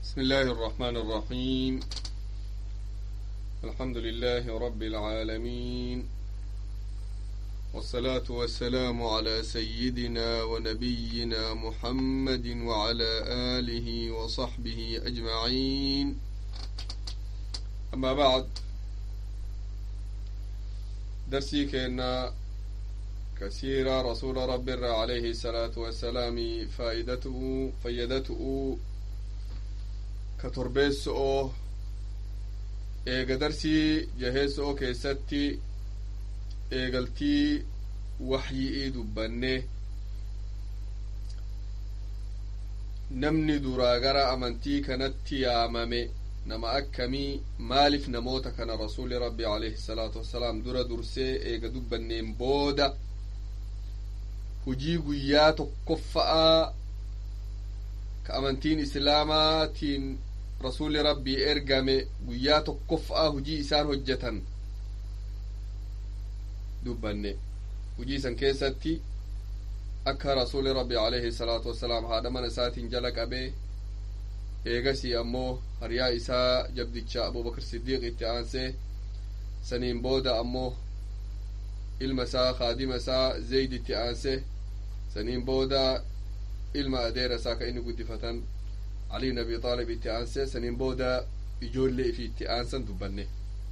بسم الله الرحمن الرحيم الحمد لله رب العالمين والصلاة والسلام على سيدنا ونبينا محمد وعلى آله وصحبه أجمعين أما بعد درسي كأن كثيرا رسول رب عليه الصلاة والسلام فائدته فيدته كتربيسو eega darsii jaheessoo keessatti eegaltii waxyi'ii dubbanne namni duraa gara amantii kanatti yaamame nama akkamii maaliif namoota kana rasuli rabbi alayhi salaatu wassalaam dura dursee eega dubbanneen booda hujii guyyaa tokkoffa'aa ka amantiin islaamaatiin rasuli rabbii ergame guyyaa tokkoffa'aa hujii isaan hojjetan dubbanne hujii isan keessatti akka rasuli rabbi alayhi salaatu wassalaam haadha mana isaatiin jala qabee eegasii ammoo hariyaa isaa jabdicha abubakar siddiiq itti aansee saniin booda ammoo ilma isaa kaadima isaa zayd itti aansee saniin booda ilma adeera isaa ka inni guddifatan علي بن ابي طالب itti aansee saniin booda ijoollee fi itti aansan dubbanne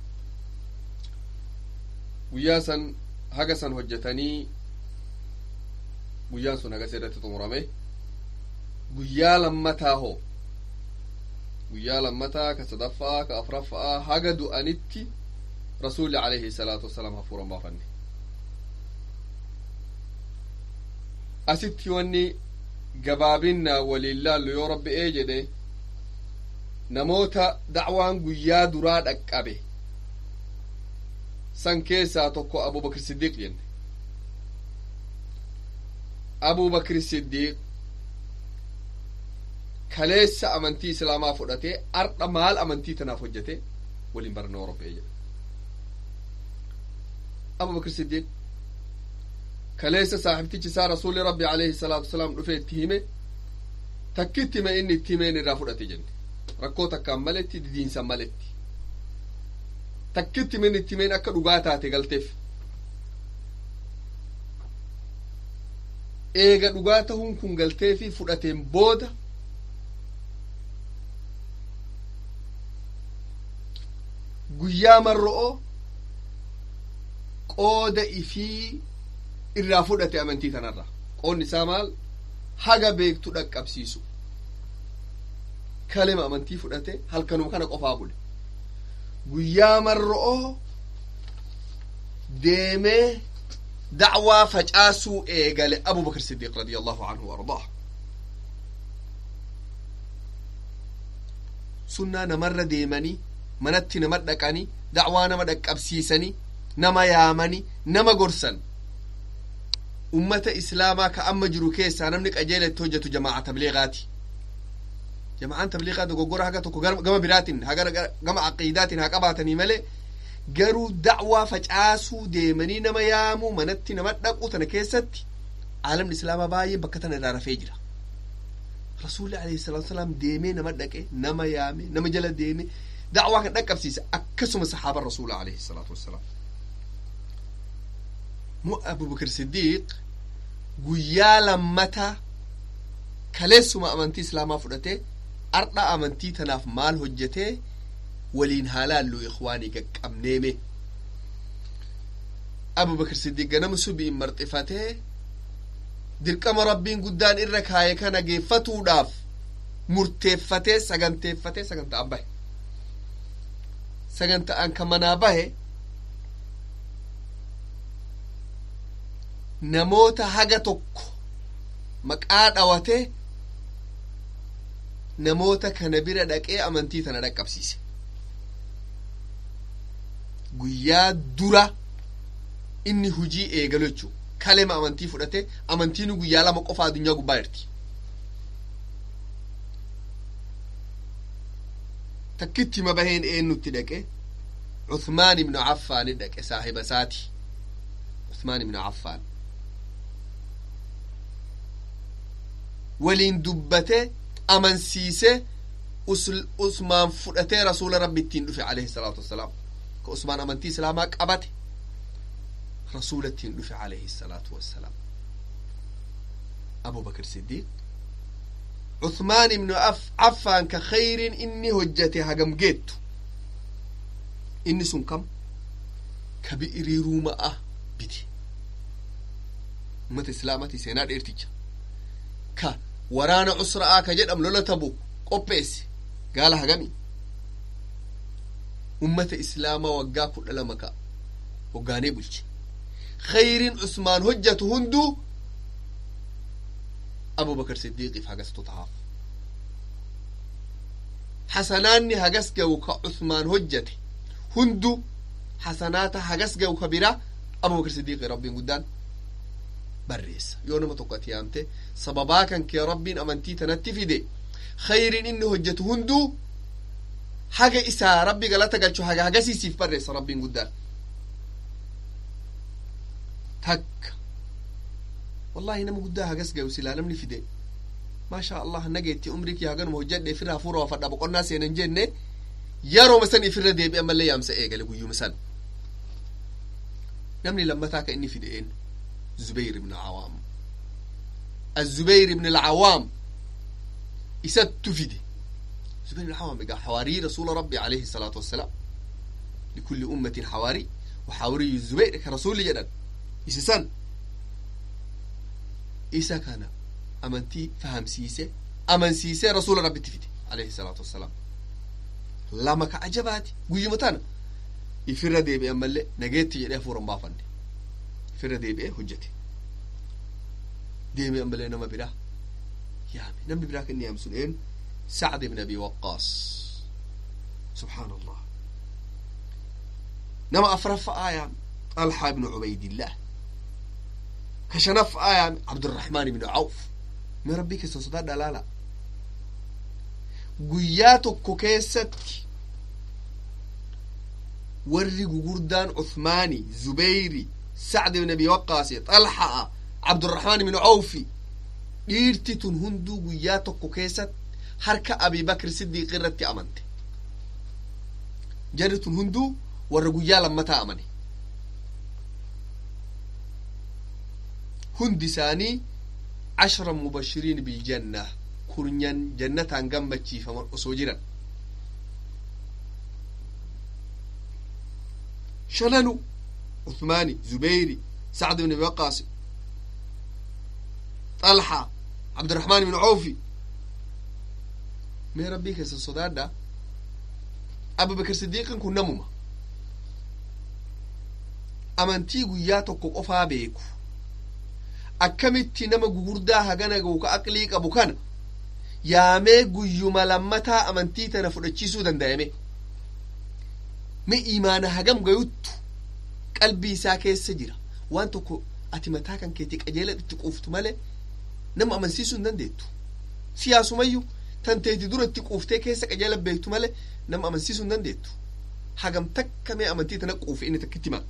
guyyaa san haga san hojjetanii guyyaan sun hagas irratti xumurame guyyaa lammataa hoo guyyaa lammataa ka sadaffaa ka afraffaa haga du'anitti rasuli alayhi salaatu wassalaam hafuuran baafanne asitti wanni gabaabinna waliin laallu yoo rabbi'ee jedhe namoota dacwaan guyyaa duraa dhaqqabe san keessaa tokko abubakr siddiiq jenne abubakr siddiiq kaleessa amantii islaamaa fudhatee ardha maal amantii tanaaf hojjete waliin baranna yoo rabbi'ee jedhe abubakr siddiiq kaleessa saaxibtichi isaa rasuli rabbi alayhi salaatu wasalaam dhufe itti hime takkitti hime inni itti himeen irraa fudhate jenne rakkoo takkaan maletti didiinsan maletti takkitti himeen itti himeen akka dhugaa taate galteef eega dhugaa tahuun kun galteefi fudhateen booda guyyaa marro'oo qooda ifii irraa fudhate amantii tanarra qoonni isaa maal haga beektu dhaqqabsiisu kalima amantii fudhate halkanuma kana qofaa bule guyyaa marro'oo deemee dacwaa facaasuu eegale abubakr siddiiq radia allahu anhu waardaa sunnaa namarra deemanii manatti nama dhaqanii dacwaa nama dhaqqabsiisanii nama yaamanii nama gorsan ummata islaamaa ka amma jiru keessaa namni qajeela itti hojjetu jamaaca tabliiqaati jamaacaan tabliiqaa dogoggora haga tokko gama biraatiin haga gama aqiidaatiin haa qabaatanii malee garuu dacwaa facaasuu deemanii nama yaamuu manatti nama dhaquu tana keessatti aalamni islaamaa baay'ee bakka tana irraa rafee jira rasuulli alayhi salaatu wasalaam deemee nama dhaqe nama yaame nama jala deeme dacwaa kan dhaqqabsiisa akkasuma saxaaban rasuula alayhi salaatu wassalaam mu abubakar siddiiq guyyaa lammata kaleessuma amantii islaamaa fudhatee ardha amantii tanaaf maal hojjetee waliin haalaallu ikwaanii qaqqabneeme abubakar siddiiq ganama subiin marxifatee dirqama rabbiin guddaan irra kaaye kana geeffatuudhaaf murteeffatee saganteeffatee sagantaan bahe sagantaan ka manaa bahe namoota haga tokko maqaa dhawate namoota kana bira dhaqee amantii tana dhaqqabsiise guyyaa dura inni hujii eegalu jechuu kalema amantii fudhate amantiin guyyaa lama qofa addunyaa gubbaa jirti takkitti hima baheen eennutti dhaqe Uthmaan ibnu Affaani dhaqe saahiba isaati Uthmaan ibnu Affaan waliin dubbate amansiise usmaan fudhatee rasuula rabbi ittiin dhufe alayhi salaatu wassalaam ka usmaan amantii islaamaa qabate rasuula ittiin dhufe alayhi salaatu wassalaam abu bakr siddiiq عثمان بن أف عفان كخير إني هجتي هجم جيت إني سن كم كبئري روما أه بيتي أمة إسلامتي سيناد إرتجا كا ورانا عسرة آه كجد أم لولا تبو قبيس قال هجمي أمة إسلام وقا كل لمكا وقاني بلش خير عثمان هجة هندو أبو بكر صديق في هجس تطهاف حسناني هجس جو كعثمان هجتي هندو حسنات هجس جو كبيرة أبو بكر صديق ربي قدان بريس يوم تقت يامته سببا كان كي ربي أمنتي تنتي في دي خير إنه هجة هندو حاجة إسا ربي قالت قال شو حاجة حاجة سيسيف بريس ربي قدان تك والله نما قدها قس جو سلا نمني في دي ما شاء الله نجيتي عمرك يا جن مهجد في رافورا وفدا بقولنا سين جنة يارو مثلا في الردي بي أما اللي يامس إيه قال يقول مثلا نمني لما تاك إني في دين زبير بن العوام الزبير بن العوام يسد في دي زبير بن العوام بقى حواري رسول ربي عليه الصلاة والسلام لكل أمة حواري وحواري الزبير كرسول جدا يسسن isa kana amantii fahamsiise amansiisee rasuula rabbitti fide alayhi salaatu wassalaam lama ka ajabaati guyyuma tana ifirra deebi'e ammallee nageetti jedhee hafuuran baafanne ifirra deebi'ee hojjete deeme ammallee nama biraa yaame namni biraa kan inni yaamsu eenyu sacd ibn abi waqqaas subxaan allah nama afraffa'aa yaame طلحة بن عبيد الله كشنف آية عبد الرحمن بن عوف من ربك سوسدا دلالا قياتو كوكيست وري قردان عثماني زبيري سعد بن ابي وقاص طلحة عبد الرحمن بن عوف dhiirti tun hunduu guyyaa tokko keessatti harka abi bakr siddiiq irratti amante jarri tun hunduu warra guyyaa lammataa amane hundi isaanii ashra mubashiriin biljanna kurnyan jannataan gammachiifaman osoo jiran shananu uthmaani zubeyri sacd ibn abi waqaasi طلحة عبد الرحمن بن عوفي mee rabbii keessa sodaadha abubakar siddiiqin kun namuma amantii guyyaa tokko qofaa beeku akkamitti nama gugurdaa hagana gahu ka aqlii qabu kana yaamee guyyuma lammataa amantii tana fudhachiisuu danda'ame mi imaana hagam gayuttu qalbii isaa keessa jira waan tokko ati mataa kan keetii qajeela itti quuftu malee nama amansiisuu hin dandeettu siyaasumayyuu tan teeti dura itti quuftee keessa qajeela beektu malee nama amansiisuu hin dandeettu hagam takka mee amantii tana quufe inni takkitti himaa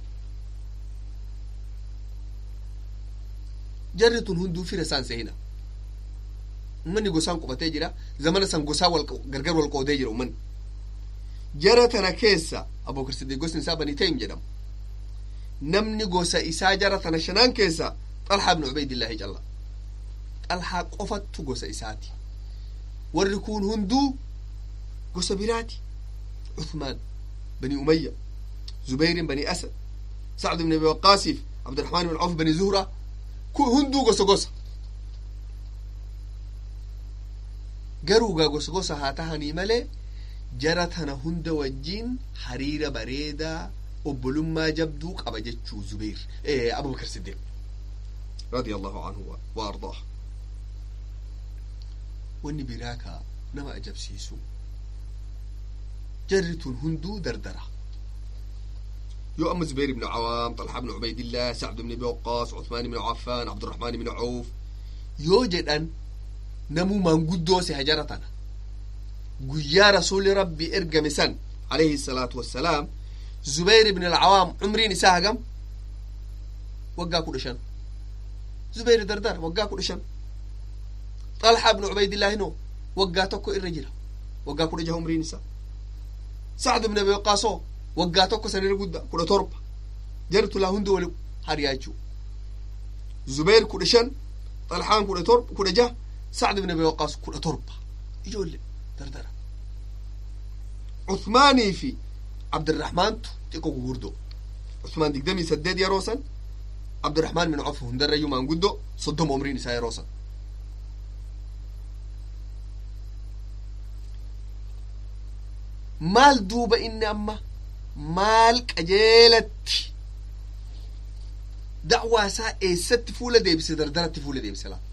jarri tun hunduu fira isaan seehina ummanni gosaan qubatee jira zamana san gosaa gargar wal qoodee jira ummanni jara tana keessa abubakar siddiq gosni isaa banii taym jedhamu namni gosa isaa jara tana shanaan keessa xalhaa ibnu ubaydillaahi calla xalhaa qofattu gosa isaati warri kun hunduu gosa biraati cuthmaan bani umayya zubairin bani asad sacd ibn abi waqaasiif cabdiraxmaan ibn cawf bani zuhra kun hunduu gosa gosa garuugaa gosa gosa haa tahanii malee jara tana hunda wajjiin hariira bareedaa obbolummaa jabduu qaba jechuu zubeir abubakar siddiq radia allahu anhu wa ardaah wanni biraa ka nama ajabsiisu jarri tun hunduu dardara يو أما زبير بن عوام طلحة بن عبيد الله سعد بن أبي وقاص عثمان بن عفان عبد الرحمن بن عوف يو جدًا نمو من قدوس هجرتنا قيا رسول ربي إرقم سن عليه الصلاة والسلام زبير بن العوام عمري نساء قم وقا كل شن زبير دردار وقا كل شن طلحة بن عبيد الله نو وقا تكو الرجل waggaa kudha jaha umriin isaa sacd ibn abi waqaasoo waggaa tokko sanirra guddaa kudha torba jartu laa hundi wali hariyaa jechuu zubayr kudha shan xalhaan kudha torba kudha jaha sacd ibn abi waqaas kudha torba ijoollee dardara cuthmaanii fi cabdiraxmaantu xiqqo gugurdoo cuthmaan digdamii saddeet yeroo san cabdiraxmaan min cof hundarrayyuu maanguddoo soddoma umriin isaa yeroo san maal duuba inni amma maal qajeelatti da'waa isaa eessatti fuula deebise dardaratti fuula deebise laa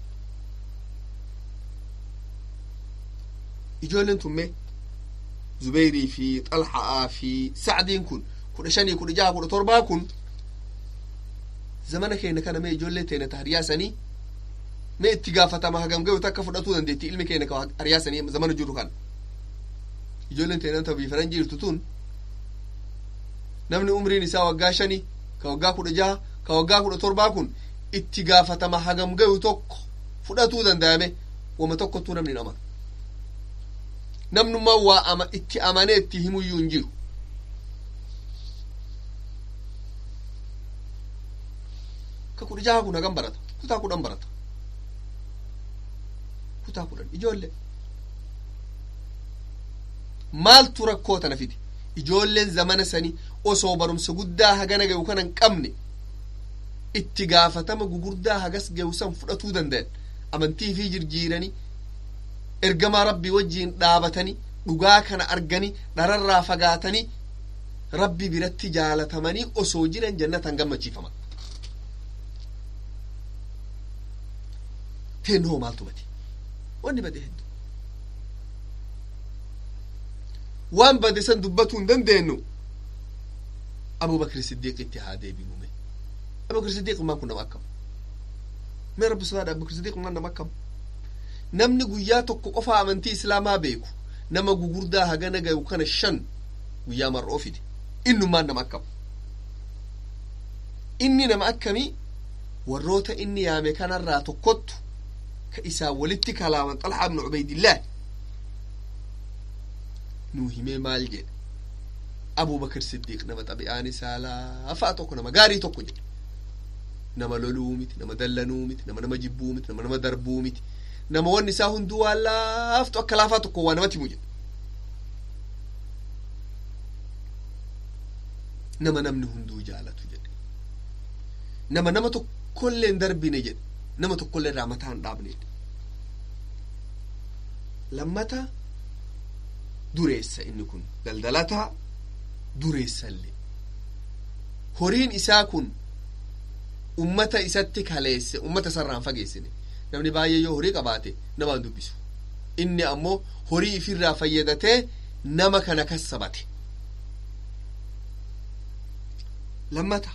ijoolleen tummee zubeyrii fi xalha'aa fi sacdiin kun kudha shanii kudha jaha kudha torbaa kun zamana keenya kana mee ijoollee teenya ta hariyaasanii mee itti gaafatama hagam gayu takka fudhatuu dandeetti ilmi keenya ka hariyaasanii zamana jiru kana ijoolleen teenya ta biifaran jirtu tun namni umriin isaa waggaa shanii ka waggaa kudha jaha ka waggaa kudha torbaa kun itti gaafatama hagam gayu tokko fudhatuu danda'ame wama tokkottuu namni hin amanu namnummaa waa ama itti amanee itti himuyyuu hin jiru ka kudha jaha kun hagam barata kutaa kudhan barata kutaa kudhan ijoollee maaltu rakkoo tana fide ijoolleen zamana sanii osoo barumsa guddaa hagana gayu kana hin qabne itti gaafatama gugurdaa hagas gayu san fudhatuu danda'an amantii fi jirjiiranii ergamaa rabbii wajjiin dhaabatanii dhugaa kana arganii dhararraa fagaatanii rabbi biratti jaalatamanii osoo jiran jannatan gammachiifaman teennoo maaltu bade wanni bade heddu waan bade san dubbatuu hin dandeenyu abubakri siddiiqitti haa deebinume abubakri siddiiq maan kun nama akkam mee rabbi sodaadha abubakri siddiiq maan nama akkam namni guyyaa tokko qofa amantii islaamaa beeku nama gugurdaa hagana gayu kana shan guyyaa mar'oo fide innummaan nama akkam inni nama akkamii warroota inni yaame kanarraa tokkottu ka isaa walitti kalaaman xalhaa ibnu cubaydillaah nuu himee maal jedhe abubakar siddiiq nama xabi'aan isaa laafaa tokko nama gaarii tokko jedhe nama loluu miti nama dallanuu miti nama nama jibbuu miti nama nama darbuu miti nama wanni isaa hunduu waan laaftu akka laafaa tokko waa namatti himu jedhe nama namni hunduu jaalatu jedhe nama nama tokkollee hin darbine jedhe nama tokkollee irraa mataa hin dhaabne jedhe lammata dureessa inni kun daldalataa dureessallee horiin isaa kun ummata isatti kaleesse ummata isarraan fageessine namni baay'ee yoo horii qabaate namaan dubbisu inni ammoo horii ifirraa fayyadatee nama kana kassabate lammata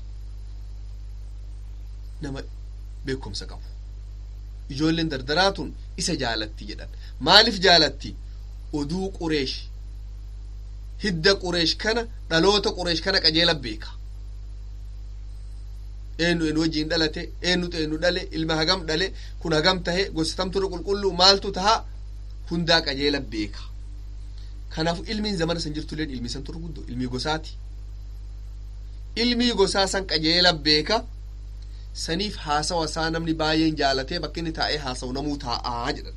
nama beekumsa qabu ijoolleen dardaraatun isa jaalatti jedhan maaliif jaalatti oduu qureesh hidda qureesh kana dhaloota qureesh kana qajeela beeka eenyu eenyu wajjiin dhalate eenyutu eenyu dhale ilma hagam dhale kun hagam tahe gosatamtura qulqulluu maaltu taha hundaa qajeela beeka kanaaf ilmiin zamana san jirtulleen ilmii san turu guddoo ilmii gosaati ilmii gosaa san qajeela beeka saniif haasawa isaa namni baay'een jaalatee bakka inni taa'ee haasawu namuu taa'aa jedhan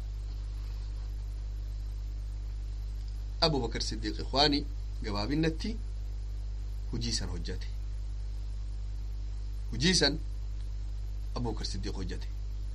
abubakar siddiiq ikwaanii gabaabinnatti hujii san hojjate hujii san abubakar siddiiq hojjate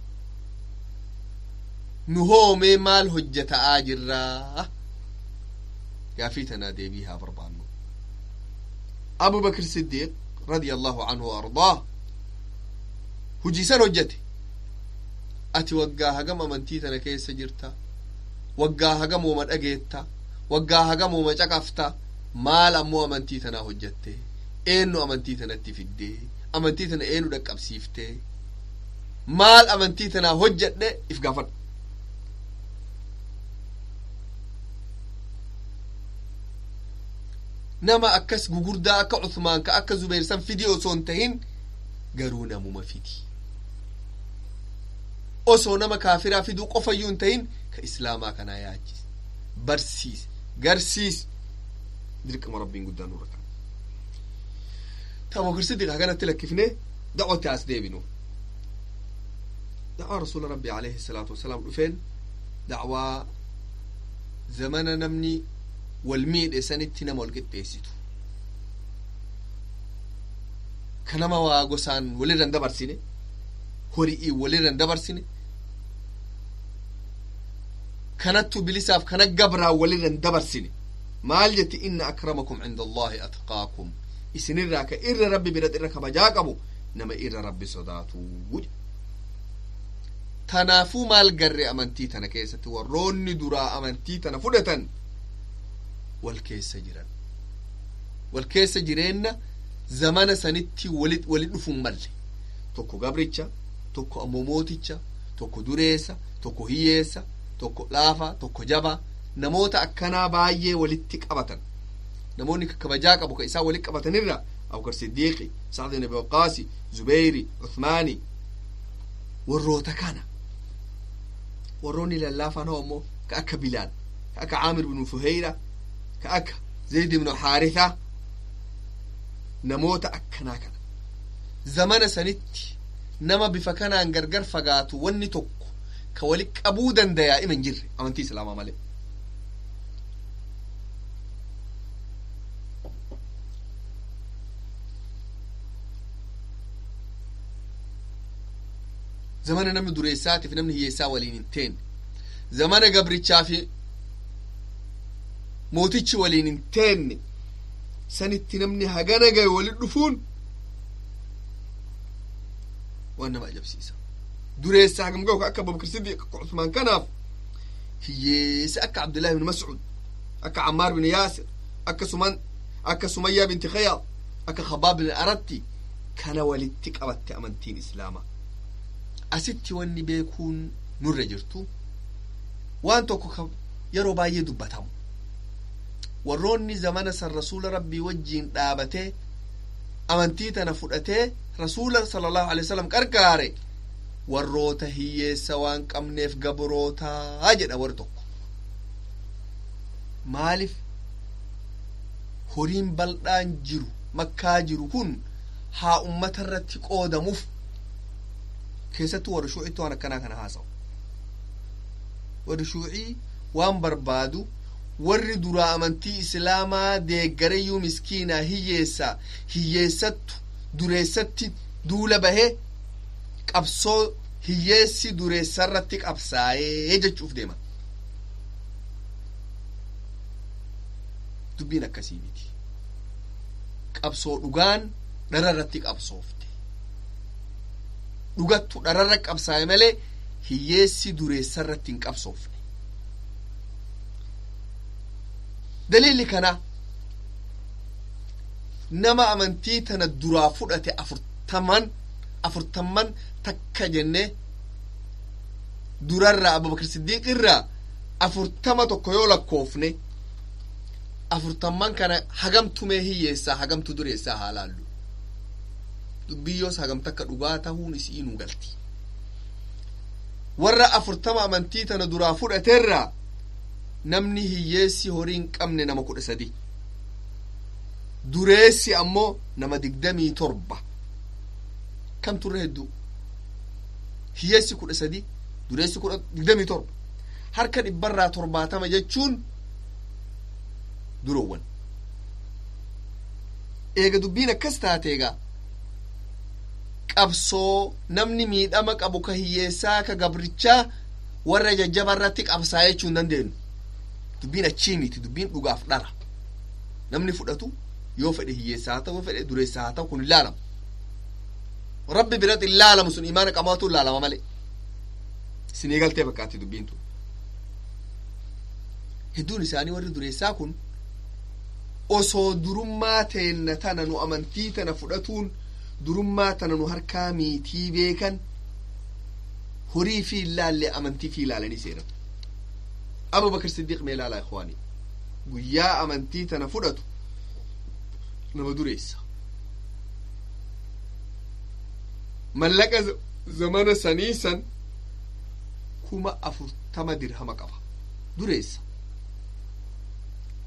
nu hoomee maal hojjata'aa jirraa gaafii tanaa deebii haa barbaannu abubakar siddiiq radia allahu anhu wa ardaah hujii san hojjate ati waggaa hagam amantii tana keessa jirta waggaa hagam wooma dhageetta waggaa hagam wooma caqafta maal ammoo amantii tanaa hojjatte eenyu amantii tanatti fiddee amantii tana eenyu dhaqqabsiifte maal amantii tanaa hojjadhe if gaafadhu nama akkas gugurdaa akka Usmaan ka akka Zubeer san fidii osoo hin tahin garuu namuma fidi osoo nama kaafiraa fiduu qofayyuu hin tahin ka islaamaa kanaa yaachise barsiise garsiise dirqama rabbiin guddaan nurra kan taabokir sidiq haganatti lakkifne da'watti as deebinu da'waa rasuula rabbi alayhi salaatu wasalaam dhufeen da'waa zamana namni wal miidhe sanitti nama wal qixxeessitu ka nama waa gosaan walirran dabarsine hori'ii walirran dabarsine kanattu bilisaaf kana gabraa walirran dabarsine maal jetti inna akramakum cinda allahi atqaakum isinirraa ka irra rabbi birat irra kabajaa qabu nama irra rabbi sodaatuu tanaafuu maal garre amantii tana keessatti warroonni duraa amantii tana fudhatan wal keessa jiran wal keessa jireenna zamana sanitti walit wali dhufun malle tokko gabricha tokko ammoo mooticha tokko dureessa tokko hiyyeessa tokko laafa tokko jaba namoota akkanaa baay'ee walitti qabatan namoonni kabajaa qabu ka isaan walitti qabatanirra abubakar siddiiqi sacd ibn abi waqaasi zubeyri uthmaani warroota kana warroonni lallaafaan hoo ammoo ka akka bilaal ka akka caamir ibnu fuheyra ka akka zayd ibnu xaaritha namoota akkanaa kana zamana sanitti nama bifa kanaan gargar fagaatu wanni tokko ka wali qabuu dandayaa ima hin jirre amantii islaamaa malee zamana namni dureessaatiif namni hiyyeessaa waliin hin teenne zamana gabrichaa fi mootichi waliin hin teenne sanitti namni hagana gahe walit dhufuun waan nama ajabsiisa dureessa hagam gahu akka abubakar siddiq akka usmaan kanaaf hiyyeessa akka abdullahi bin mascud akka cammaar bin yaasir akka suman akka sumayyaa binti khayaad akka khabaab bin aratti kana walitti qabatte amantiin islaamaa asitti wanni beekuun nurra jirtu waan tokko yeroo baay'ee dubbatamu warroonni zamana san rasuula rabbii wajjiin dhaabatee amantii tana fudhatee rasuula sala allahu alai wasalam qarqaare warroota hiyyeessa waan qabneef gabrootaa jedha warri tokko maaliif horiin bal'aan jiru makkaa jiru kun haa ummata irratti qoodamuuf keessattuu warri shuucitti waan akkanaa kana haasa'u warri shuucii waan barbaadu warri duraa amantii islaamaa deeggarayyuu miskiinaa hiyyeessaa hiyyeessattu dureessatti duula bahee qabsoo hiyyeessi dureessarratti qabsaa'ee jechuuf deema dubbiin akkasii miti qabsoo dhugaan dhararratti qabsoofte dhugattu dhararra qabsaa'e malee hiyyeessi dureessarratti hin qabsoofne daliilli kana nama amantii tana duraa fudhate afurtaman afurtamman takka jenne durarraa abubakar siddiiq irraa afurtama tokko yoo lakkoofne afurtamman kana hagamtumee hiyyeessaa hagamtu dureessaa haa laallu dubbiyyoos hagam takka dhugaa tahuun isii nu galti warra afurtama amantii tana duraa fudhateerraa namni hiyyeessi horii hin qabne nama kudha sadi dureessi ammoo nama digdamii torba kam turre hedduu hiyyeessi kudha sadi dureessi kudha digdamii torba harka dhibbarraa torbaatama jechuun duroowwan eega dubbiin akkas taate egaa qabsoo namni miidhama qabu ka hiyyeessaa ka gabrichaa warra jajjaba irratti qabsaa jechuu hin dandeenyu dubbiin achii miti dubbiin dhugaaf dhara namni fudhatu yoo fedhe hiyyeessaa haa ta'u yoo fedhe dureessaa haa ta'u kun hin laalamu rabbi biratti hin laalamu sun imaana qabaatu hin laalama malee isin eegaltee fakkaatti dubbiin tun hedduun isaanii warri dureessaa kun osoo durummaa teenna tana nu amantii tana fudhatuun durummaa tana nu harkaa miitii beekan horii fi ilaallee amantii fi ilaalanii seenan abubakar siddiiq mee ilaalaa ikhwaanii guyyaa amantii tana fudhatu nama dureessa mallaqa zamana sanii san kuma afurtama dirhama qaba dureessa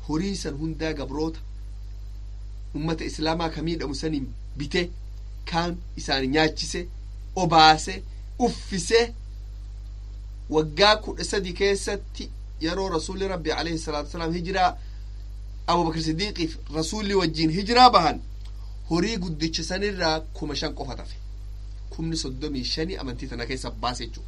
horii san hundaa gabroota ummata islaamaa ka miidhamu saniin bite kaan isaan nyaachise obaase uffise waggaa kudha sadi keessatti yeroo rasuulli rabbi alayhi salaatu wasalaam hijiraa abubakr sidiiqiif rasuulli wajjiin hijiraa bahan horii guddicha sanirraa kuma shan qofa tafe kumni soddomii shani amantii tana keessa baase jechuu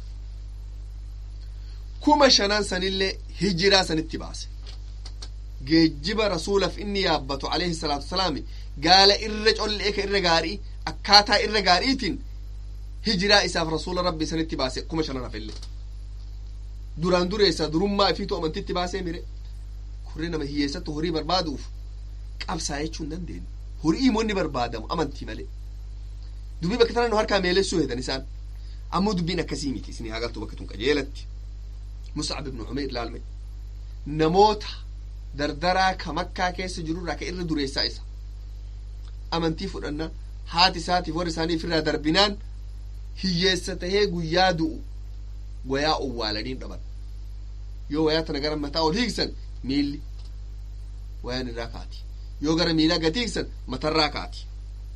kuma shanan sanillee hijiraa sanitti baase geejjiba rasuulaf inni yaabbatu alayhi salaatu wasalaami gaala irra collee ka irra gaarii akkaataa irra gaariitiin hijiraa isaaf rasuula rabbi sanitti baase kuma shanan hafillee duraan dureessa durummaa ifiitu amantitti baasee mire kurree nama hiyyeessatti horii barbaaduuf qabsaa jechuu hin dandeenyu horii immoo inni barbaadamu amantii malee dubbii bakka tana nu harkaa meelessuu hedan isaan ammoo dubbiin akkasii miti isinii hagaltu bakka tun qajeelatti muscab ibnu umayr laalme namoota dardaraa ka makkaa keessa jirurraa ka irra dureessaa isa amantii fudhanna haati isaatiif warra isaanii ofirraa darbinaan hiyyeessa tahee guyyaa du'u wayaa owwaalaniin dhaban yoo wayaa tana gara mataa ol hiiksan miilli wayaan irraa kaati yoo gara miilaa gad hiiksan matarraa kaati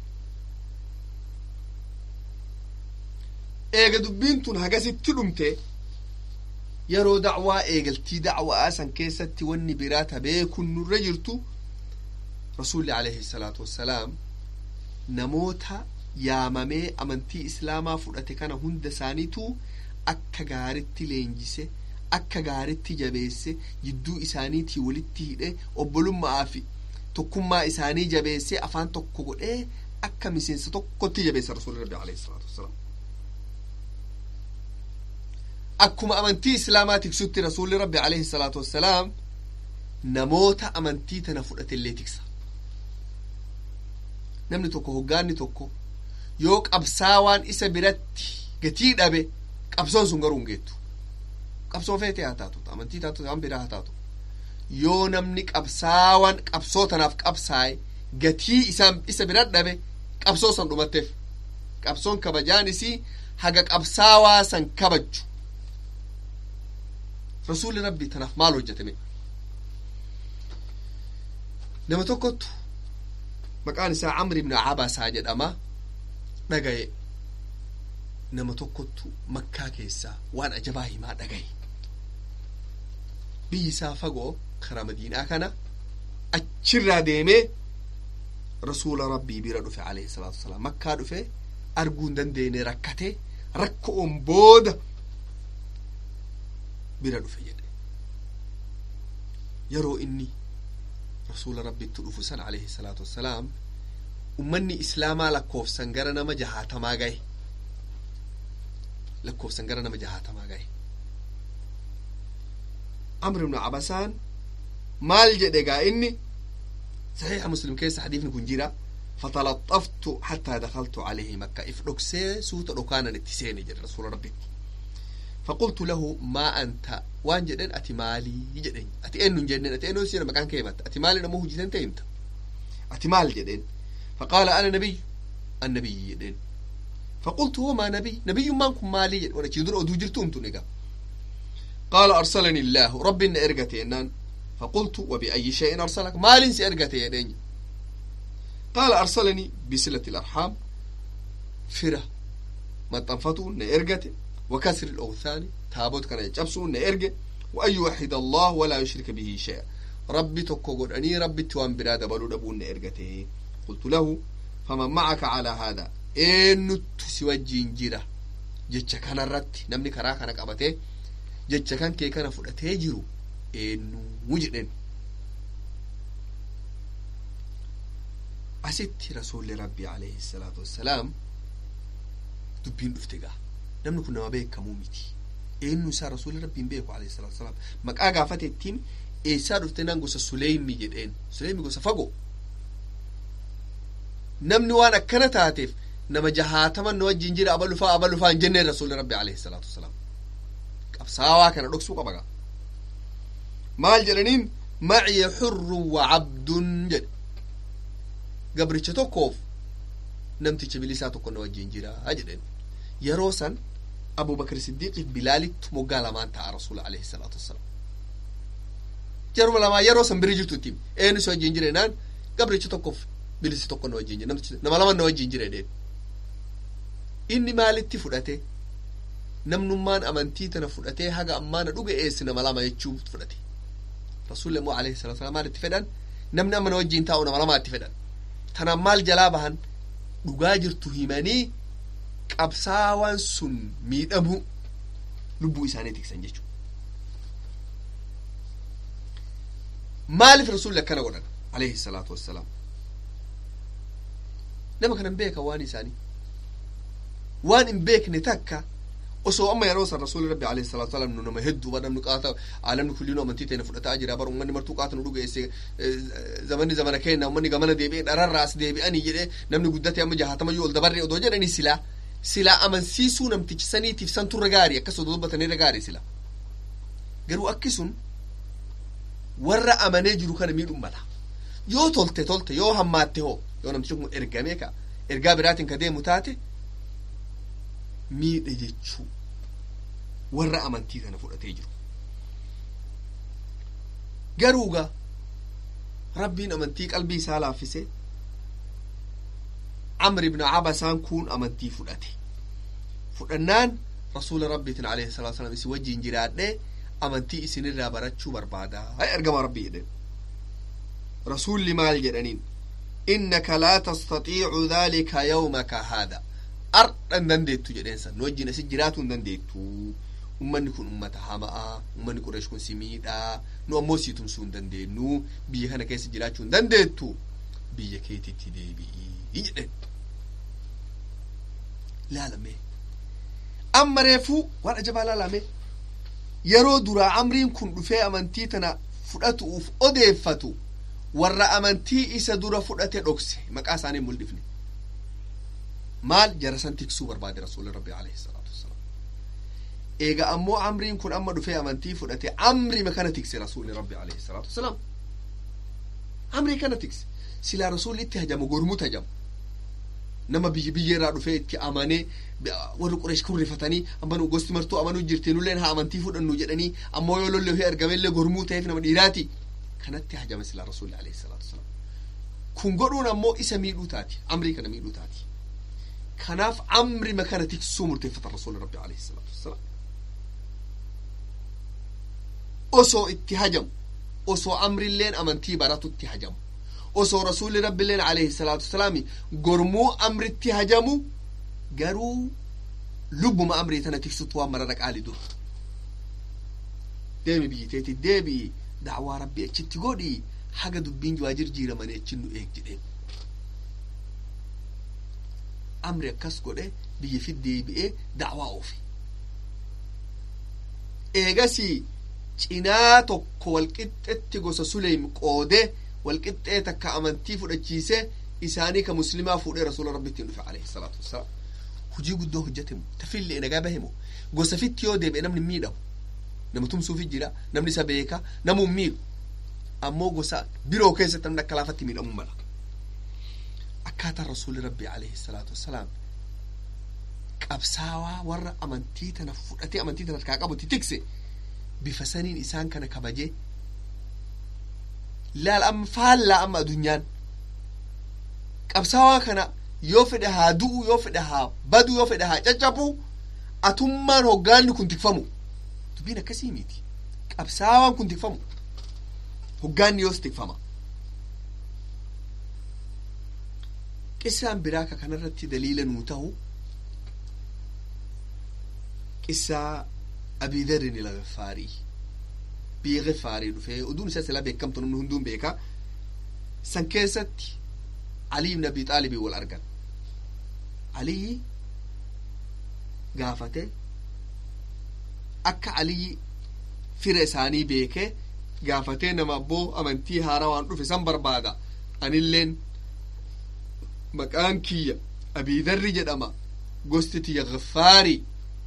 eega dubbiin tun hagasitti dhumte yeroo dacwaa eegaltii dacwaa san keessatti wanni biraa ta beekun nurra jirtu rasuulli alayhi salaatu wassalaam namoota yaamamee amantii islaamaa fudhate kana hunda isaaniitu akka gaaritti leenjise akka gaaritti jabeesse jidduu isaaniitii walitti hidhe obbolummaa fi tokkummaa isaanii jabeesse afaan tokko godhee akka miseensa tokkotti jabeesse rasuulli rabbi alayhi salaatu wassalaam akkuma amantii islaamaa tiksutti rasuulli rabbi alayhi salaatu wassalaam namoota amantii tana fudhate illee tiksa namni tokko hoggaanni tokko yoo qabsaawaan isa biratti gatii dhabe qabsoon sun garuu hin geettu qabsoo feetee haa taatu amantii taatu waan biraa haa taatu yoo namni qabsaawaan qabsoo tanaaf qabsaaye gatii isaan isa bira dhabe qabsoo san dhumatteef qabsoon kabajaan isii haga qabsaawaa san kabajju rasuulli rabbi tanaaf maal hojjetame nama tokkottu maqaan isaa camri ibnu cabasaa jedhama dhagaye nama tokkottu makkaa keessaa waan ajabaa himaa dhagaye biyyi isaa fagoo karaa madiinaa kana achirraa deemee rasuula rabbii bira dhufe alayhi salaatu wasalaam makkaa dhufe arguu hin dandeenye rakkate rakkoon booda bira dhufe jedhe yeroo inni rasuula rabbitti dhufu san alayhi salaatu wassalaam ummanni islaamaa lakkoofsan gara nama jahaatamaa gahe lakkoofsan gara nama jahaatamaa gahe amr ibnu cabasaan maal jedhe gaa inni saxiixa muslim keessa hadiifni kun jira fatalaxaftu xataa dakaltu calayhi makka if dhoksee suuta dhokaanan itti seene jedhe rasuula rabbitti فقلت له ما أنت وان جدن أتي مالي جدن أتي إنو جدن أتي إنو سينا مكان كيمت أتي مالي نموه جدن تيمت أتي مال جدن فقال أنا نبي النبي جدن فقلت هو ما نبي نبي ما نكون مالي جدن وانا كيدر أدو جرتو انتو نقا قال أرسلني الله ربي إن إرقتي إنان فقلت وبأي شيء أرسلك مال سيرقتي يدين قال أرسلني بصلة الأرحام فرة ما تنفتو إن إرقتي وكسر الأوثان تابوت كان يجبسو نيرجع وأن يوحد الله ولا يشرك به شيئا ربي تكوغر أني ربي توان برادة بلو دبون نيرجته قلت له فمن معك على هذا إن تسوى جنجرة جتش كان الرت نمني كرا كان قبته جتش كان كي كان فرأته جرو إن وجدن أسيت رسول ربي عليه الصلاة والسلام دبين افتقاه namni kun nama beekamuu miti eenyu isaa rasuulli rabbiin beeku alayhi salaatu wasalaam maqaa gaafatettiin eessaa dhufte nan gosa suleymi jedheen suleymi gosa fagoo namni waan akkana taateef nama jahaataman na wajjin jira aba lufaa aba lufaa hin jenneen rasuulli rabbi alayhi salaatu wasalaam qabsaawaa kana dhoksuu qaba gaa maal jedhaniin maciya xurrun wa cabdun jedhe gabricha tokkoof namticha bilisaa tokko na wajjin jira jedheen yeroo san abubakr siddiiqiif bilaalittu moggaa lamaan ta'a rasuula alayhi salaatu wassalaam jaruma lamaa yeroo san biri jirtu itti eenyu si wajjin jire naan gabrichi tokkoof bilisi tokko na wajjin jire nama lama na wajjin jire dheen inni maalitti fudhate namnummaan amantii tana fudhatee haga ammaa na dhuga eessi nama lama jechuu fudhate rasuulli immoo alayhi salatu wasalam maal itti fedhan namni amma na wajjin taa'u nama lamaa itti fedhan tanaan maal jalaa bahan dhugaa jirtu himanii qabsaawaan sun miidhamu lubbuu isaanii tiksan jechuudha. maaliif rasuulli akkana godhan alayhi salaatu wassalaam nama kanan beeka waan isaanii waan hin beekne takka osoo amma yeroo san rasuulli rabbi alayhi salaatu wassalaam nu nama hedduu ba namni qaata aalamni kulliinuu amantii ta'e fudhataa jira bar ummanni martuu qaata nu dhugeesse zamanni zamana keenya ummanni gamana deebi'ee dhararraas deebi'anii jedhee namni guddate amma jahatamayyuu ol dabarre odoo jedhanii silaa silaa amansiisuu namtichi saniitiif san turre gaarii akkas odoo dubbatanirra gaarii sila garuu akki sun warra amanee jiru kana miidhuu mala yoo tolte tolte yoo hammaatte hoo yoo namtichi kun ergamee ka ergaa biraatiin ka deemu taate miidhe jechuu warra amantii kana fudhatee jiru garuuga rabbiin amantii qalbii isaa laaffise amr ibn abasaan kun amantii fudhate fudhannaan rasuula rabbiitiin alayhi salatu wasalam isin wajjiin jiraadhee amantii isinirraa barachuu barbaada hay ergama rabbii jedhen rasulli maal jedhaniin innaka laa tastatiicu dhalika yawmaka haada ardha hin dandeettu jedheen san nu wajjin asit jiraatuu hin dandeettu ummanni kun ummata hama'a ummanni qureesh kun si miidhaa nu ammoo sii tumsuu hin dandeenyu biyya kana keessa jiraachuu hin dandeettu biyya keetitti deebi'ii jedhen laalame amma reefuu waan ajabaa laalame yeroo duraa amriin kun dhufee amantii tana fudhatuuf odeeffatu warra amantii isa dura fudhate dhokse maqaa isaanii mul'ifne maal jarasan tiksuu barbaade rasuulli rabbi alayhi salaatu wassalaam eega ammoo amriin kun amma dhufee amantii fudhate amrima kana tikse rasuulli rabbi alayhi salaatu wassalaam amrii kana tikse silaa rasuulli itti hajamu gormut hajamu nama biyya biyya irraa dhufee itti amanee warri qureesh kun rifatanii amma nu gosti martuu amanuu jirti nulleen haa amantii fudhannu jedhanii ammoo yoo lollee argamellee gormuu ta'eef nama dhiiraati kanatti hajama silaa rasuulli alayhi salaatu wasalaam kun godhuun ammoo isa miidhuu taati amrii kana miidhuu taati kanaaf amrima kana tiksuu murteeffata rasuulli rabbi alayhi salaatu wasalaam osoo itti hajamu osoo amrilleen amantii baratutti hajamu osoo rasuulli rabbiilleen alayhi salaatu wasalaami gormuu amritti hajamu garuu lubbuma amrii tana tiksutu waan marara qaali dur deemi biyyiteeti deebi'i dacwaa rabbii achitti godhi haga dubbiin waa jirjiiramanii achin nu eeg jedheen amri akkas godhe biyya fit deebi'ee dacwaa oofe eegasi cinaa tokko walqixxetti gosa suleym qoode walqixxee takka amantii fudhachiise isaanii ka muslimaa fuudhee rasuula rabbittiin dhufe alayhi salaatu wassalaam hujii guddoo hojjetemu tafillee nagaa bahemu gosa fitti yoo deebi'e namni miidhamu nama tumsuufi jira namni isa beeka namu miidhu ammoo gosa biroo keessatti namni akka laafatti miidhamuu mala akkaataa rasuuli rabbii alayhi salaatu wassalaam qabsaawaa warra amantii tana fudhatee amantii tana harkaa qabutti tikse bifa saniin isaan kana kabajee laal amma faallaa amma adunyaan qabsaawaa kana yoo fedhe haa du'u yoo fedhe haa badu yoo fedhe haa caccabu atummaan hoggaanni kun tikfamu dubbiin akkasii miti qabsaawaan kun tikfamu hoggaanni yoos tikfama qissaan biraa ka kanarratti daliila nuu ta'u qissaa abiidarin ilagafaarii biyya gifaarii dhufee oduun isaa silaa beekamtu namni hunduun beeka san keessatti Ali ibn Abi Xaalibii wal argan Aliyyi gaafate akka Aliyyi fira isaanii beekee gaafatee nama abboo amantii haaraa waan dhufe san barbaada anilleen maqaan kiyya abiidarri jedhama gosti tiyya gaffaarii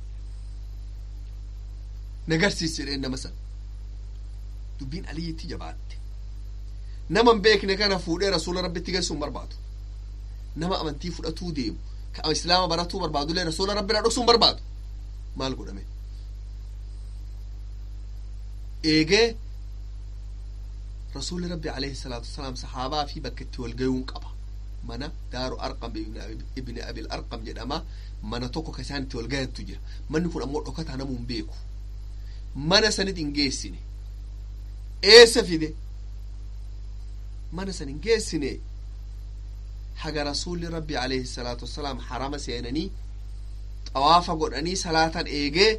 nagarsiis jedheen nama san dubbiin aliyyitti jabaatte nama hin beekne kana fuudhee rasuula rabbitti geessuun barbaadu nama amantii fudhatuu deemu ka islaama baratuu barbaadullee rasuula rabbiraa dhoksuun barbaadu maal godhame eegee rasuulli rabbi alayhi salaatu wasalaam sahaabaa fi bakka itti walgayuun qaba mana daaru arqam ibni abil arqam jedhama mana tokko ka isaan itti walgayantu jira manni kun ammoo dhokataa namuu hin beeku mana sanit hin geessine eessa fide mana san hin geessine haga rasuulli rabbi alayhi salaatu wasalaam harama seenanii xawaafa godhanii salaatan eegee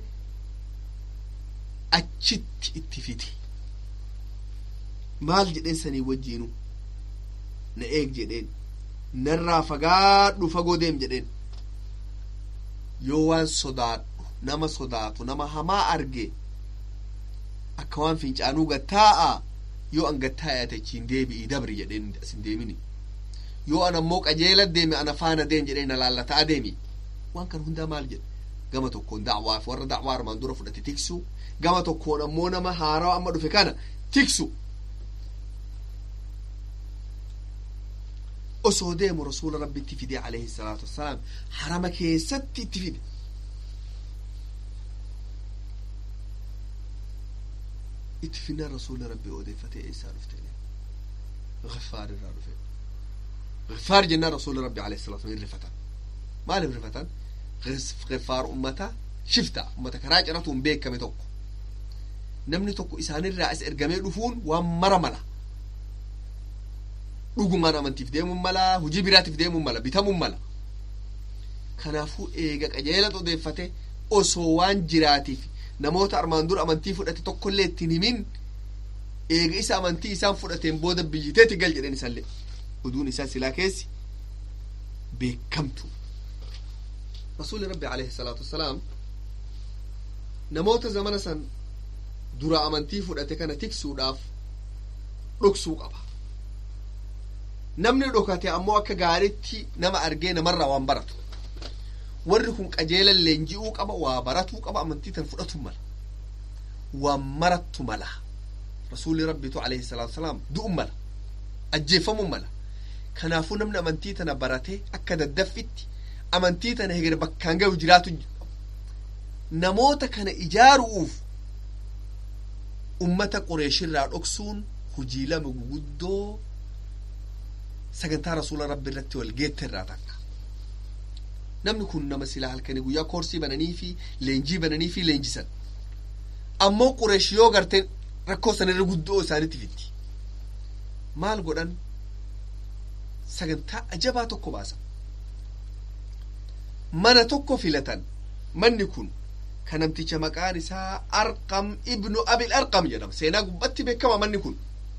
achitti itti fide maal jedheen sanii wajjiinu na eeg jedheen narraa fagaadhu fagoo deem jedheen yoo waan sodaadhu nama sodaatu nama hamaa arge akka waan fincaanuu gattaa'a yoo an gattaa'ate achiin deebi'i dabri jedheen asin deemini yoo an ammoo qajeela deeme ana faana deem jedheen na laallataa deemi waan kan hundaa maal jedhe gama tokkoon dacwaaf warra dacwaa armaan dura fudhate tiksu gama tokkoon ammoo nama haaraa amma dhufe kana tiksu osoo deemu rasuula rabbitti fide alayhi salaatu wassalaam harama keessatti itti fide itti finnaan rasuula rabbii odeeffate eessaa dhufte غفار irraa dhufe غفار jennaan rasuula rabbi alayhi salaatu wassalaam rifatan maaliif rifatan غفار ummata shifta ummata karaa ciratuun beekame tokko namni tokko isaanirraa as ergamee dhufuun waan mara mala dhugumaan amantiif deemuun mala hujii biraatiif deemuun mala bitamuun mala kanaafuu eega qajeelatu odeeffate osoo waan jiraatiif namoota armaan dura amantii fudhate tokkollee ittiin himin eega isa amantii isaan fudhateen booda biyyiteeti gal jedhen isallee oduun isaa silaa keessi beekamtu rasuuli rabbi alayhi salaatu wassalaam namoota zamana san dura amantii fudhate kana tiksuudhaaf dhoksuu qaba namni dhokate ammoo akka gaaritti nama argee namarraa waan baratu warri kun qajeelan leenji'uu qaba waa baratuu qaba amantii tan fudhatu mala waan marattu mala rasuulli rabbitu alayhi salaatu wasalaam du'u mala ajjeefamuu mala kanaafuu namni amantii tana barate akka daddaffitti amantii tana heger bakkaan gahu jiraatu namoota kana ijaaru'uuf ummata qureeshirraa dhoksuun hujii lama guguddoo sagantaa rasuula rabbi irratti wal geette irraa takka namni kun nama silaa halkanii guyyaa koorsii bananii fi leenjii bananii fi leenjisan ammoo qureesh yoo garteen rakkoo sanirra guddoo isaanitti fitti maal godhan sagantaa ajabaa tokko baasan mana tokko filatan manni kun ka namticha maqaan isaa arqam ibnu abil arqam jedhama seenaa gubbatti beekama manni kun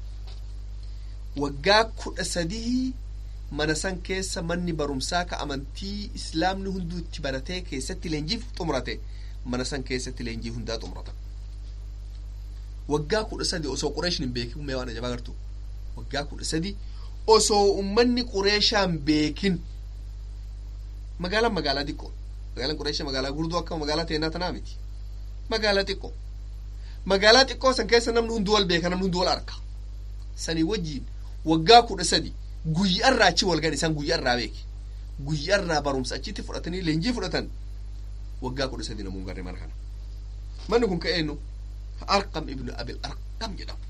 waggaa kudha sadii mana san keessa manni barumsaa ka amantii islaamni hunduu itti baratee keessatti leenjiif xumurate mana san keessatti leenjii hundaa xumuratan waggaa kudha sadi osoo qureeshin hin beekin mee waan ajabaa gartu waggaa kudha sadi osoo ummanni qureeshaan beekin magaalaan magaalaa xiqqoo magaalaan qureesha magaalaa gurdoo akka magaalaa teenaa tanaa miti magaalaa xiqqoo magaalaa xiqqoo san keessa namni hunduu wal beeka namni hunduu wal arka sanii wajjiin waggaa kudha sadi guyyaarraa achi wal gan isaan guyyaarraa beeke guyyaarraa barumsa achitti fudhatanii leenjii fudhatan waggaa kudha sadi namuun garre mana kana manni kun ka eenyu arqam ibnu abil arqam jedhamu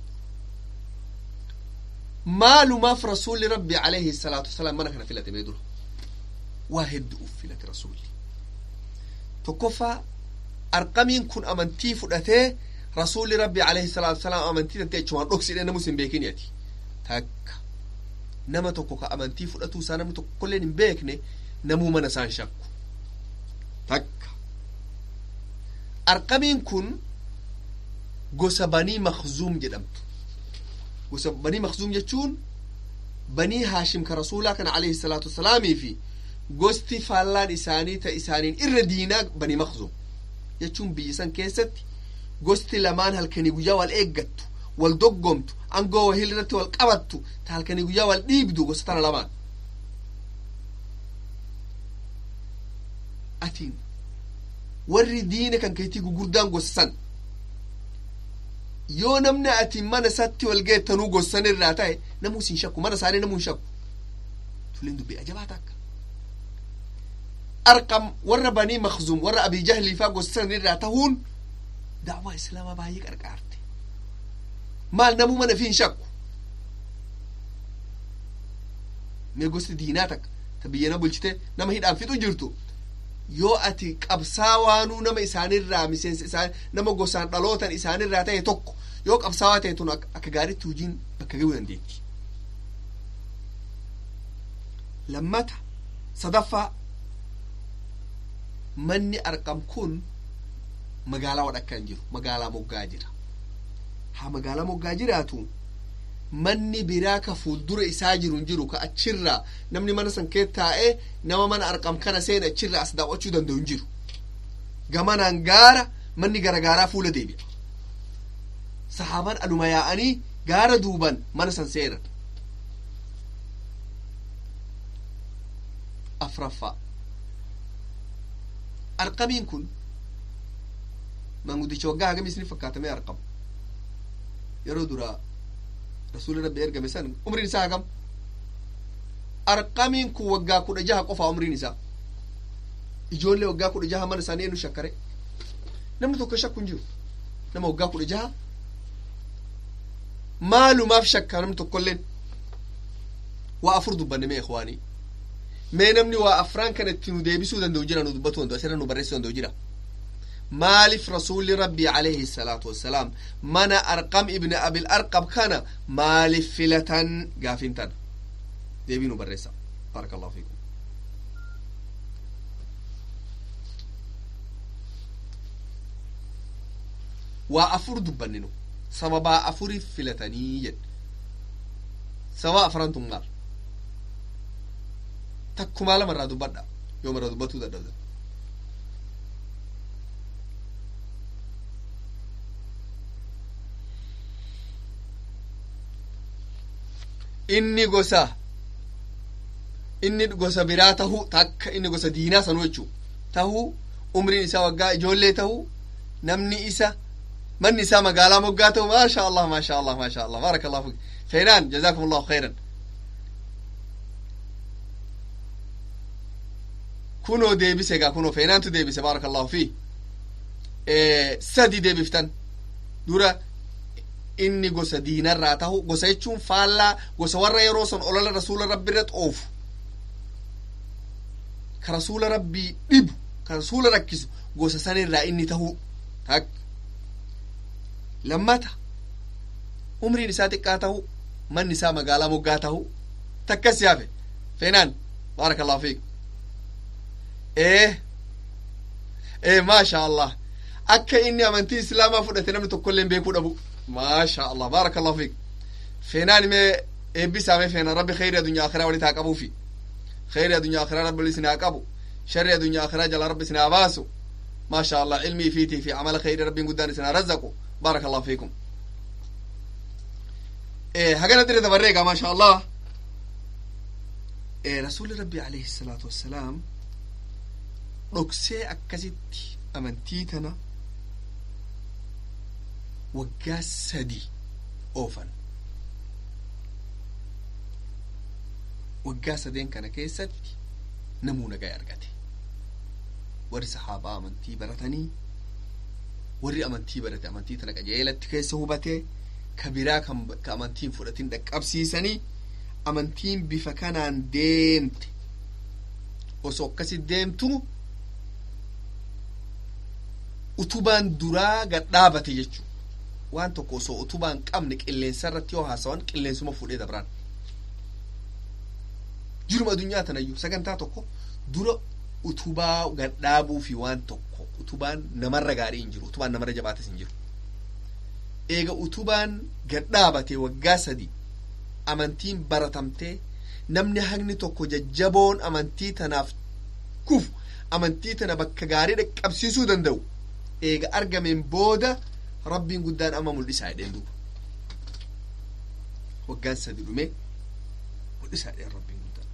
maalumaaf rasuulli rabbi alayhi salaatu wasalaam mana kana filate mee dura waa hedduuf filate rasuulli tokkoffaa arqamiin kun amantii fudhatee rasuulli rabbi alayhi salaatu wasalaam amantii tantee achumaan dhoksidhe namus hin beekini ati takka nama tokko ka amantii fudhatuu isaa namni tokkolleen hin beekne namuu mana isaan shakku takka arqamiin kun gosa banii makzuum jedhamtu gosa banii makzuum jechuun banii haashim ka rasuulaa kana alayhi salaatu wasalaamii fi gosti faallaan isaanii ta isaaniin irra diinaa banii makzuum jechuun biyya san keessatti gosti lamaan halkanii guyyaa wal eeggattu wal doggomtu angoo wahil irratti wal qabattu ta halkanii guyyaa wal dhiibdu gosa tana lamaan atiin warri diina kan keetii gugurdaan gosa san yoo namni ati mana isatti wal geettanuu gossan irraa ta'e namuu sin shakku mana isaanii namuu hin shakku tuleen dubbii ajabaa takka arqam warra banii makzum warra abii jahliifaa gossan irraa tahuun da'waa islaamaa baay'ee qarqaarte maal namuu mana fi hin shakku mee gosti diinaa takka ta biyyana bulchite nama hidhaan fixu jirtu yoo ati qabsaa waanuu nama isaanirraa miseensa isaan nama gosaan dhalootan isaanirraa ta'e tokko yoo qabsaawaa ta'e tun akka gaariitti hojiin bakka ga'uu dandeetti lammata sadaffaa manni arqam kun magaalaa wadhakka hin jiru magaalaa moggaa jira haa magaalaa moggaa jiraatu manni biraa ka fuuldura isaa jiru hin jiru ka achirraa namni mana san kee taa'ee nama mana arqam kana seena achirraa as daawwachuu danda'u hin jiru gamanaan gaara manni garagaaraa fuula deebi'a sahaaban aluma yaa'anii gaara duuban mana san seenan afraffaa arqamiin kun manguddicha waggaa hagamii isini fakkaatamee arqamu yeroo duraa rasuuli rabbi ergame san umriin isaa hagam arqamiin kun waggaa kudha jaha qofaa umriin isaa ijoollee waggaa kudha jaha mana isaanii enu shakkare namni tokko shakku hin jiru nama waggaa kudha jaha maalumaaf shakka namni tokkolleen waa afur dubbanne mee ikhwaanii mee namni waa afraan kana itti nu deebisuu danda'u jira nu dubbatu danda'u asirra nu barreessuu danda'u jira maaliif rasuulli rabbii alayhi salaatu wassalaam mana arqam ibni abil arqam kana maaliif filatan gaafin tana deebii nu barreessa baraka allahu fiikum waa afur dubbanne nu sababaa afuriif filatanii jedhe sababa afrantun maal takkumaa lama irraa dubbadha yoo mara dubbatuu dadhabdan inni gosa inni gosa biraa tahuu takka inni gosa diinaa sanuu jechuu tahuu umriin isaa waggaa ijoollee tahuu namni isa manni isaa magaalaa moggaa ta'u maasha allah maasha allah maasha allah baaraka allahu fik feenaan jazaakum allahu khayran kunoo deebise gaa kunoo feenaantu deebise baaraka allahu fi sadi deebiftan dura inni gosa diinarraa tahu gosa jechuun faallaa gosa warra yeroo son olola rasuula rabbi irra xoofu ka rasuula rabbii dhibu ka rasuula rakkisu gosa sanirraa inni tahuu tak lammata umriin isaa xiqqaa tahu manni isaa magaalaa moggaa tahu takkas yaafe feenaan baaraka allahu fiik ee ee maasha allah akka inni amantii islaamaa fudhate namni tokkolleen beekuu dhabu maasha allah baaraka allahu fiik feenaan mee eebbisaame feena rabbi khayri adunyaa akhiraa walit haa qabuufi khayri adunyaa akhiraa rabbi isin haa qabu sharri adunyaa akhiraa jala rabbi isin haa baasu maasha allah ilmii fiitii fi amala khayri rabbiin guddaan isin haa razzaqu baaraka allahu fiikum hagana dire dabarreegaa maasha allah rasuuli rabbi alayhi salaatu wassalaam dhoksee akkasitti amantii tana waggaa sadi oofan waggaa sadeen kana keessatti namuu nagaa argate warri sahaabaa amantii baratanii warri amantii barate amantii tana qajeelatti keessa hubatee ka biraa ka amantiin fudhatin dhaqqabsiisanii amantiin bifa kanaan deemte osoo akkasi deemtu utubaan duraa gad dhaabate jechuu waan tokko osoo utubaan qabne qilleensa irratti yoo haasawan qilleensuma fuudhee dabraan jiruma addunyaa tanayyuu sagantaa tokko dura utubaa gad dhaabuu fi waan tokko utubaan namarra gaarii hin jiru utubaan namarra jabaates hin jiru eega utubaan gad dhaabate waggaa sadi amantiin baratamtee namni hagni tokko jajjaboon amantii tanaaf kufu amantii tana bakka gaarii dhaqqabsiisuu danda'u eega argameen booda rabbiin guddaan amma mul'isaa jedheen duuba waggaan sadi dhume mul'isaa jedheen rabbiin guddaan